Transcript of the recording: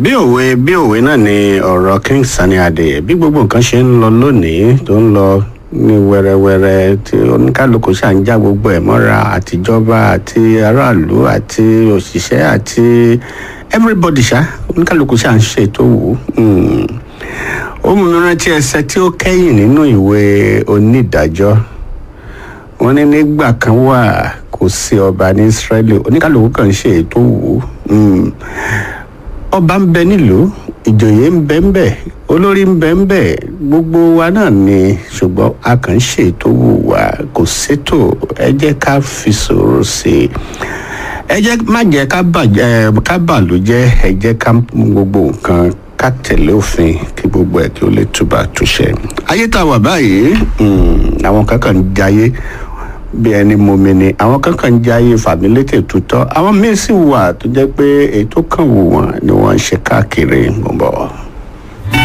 bí òwe bí òwe náà ni ọ̀rọ̀ king sani adé bí gbogbo nǹkan ṣe ń lọ lónìí tó ń lọ ní wẹ́rẹ́wẹ́rẹ́ tí oníkálukú ṣà ń já gbogbo ẹ̀ mọ́ra àtijọba àti aráàlú àti òṣìṣẹ́ àti everybody ṣá oníkálukú ṣà ń ṣe tó wù ú ó mú mi rántí ẹsẹ tí ó kẹ́yìn nínú ìwé onídàájọ́ wọ́n ní nígbà kan wà kò sí ọba ní israeli oníkálukú kan ṣe ètò wù ú ọba ń bẹ nílùú ìjòyè ń bẹ ń bẹ olórí ń bẹ ń bẹ gbogbo wa náà ni ṣùgbọ́n a kàn ń ṣètò wù wá kò sétò ẹ jẹ́ ká fi sọ̀rọ̀ sí i ẹ jẹ́ má jẹ́ ká bàjẹ́ ká bàlújẹ́ ẹ jẹ́ ká mú gbogbo nǹkan ká tẹ̀lé òfin kí gbogbo ẹ̀ kí ó lè túbà túṣẹ. ayé tá a wà báyìí àwọn kankan ń jayé bí ẹni momi ni àwọn kankan ń jayé fàmílétè tutọ́ àwọn míín sì wà tó jẹ́ pé èyí tó kàn wù wọ́n ni wọ́n ń ṣe káàkiri ń bọ̀.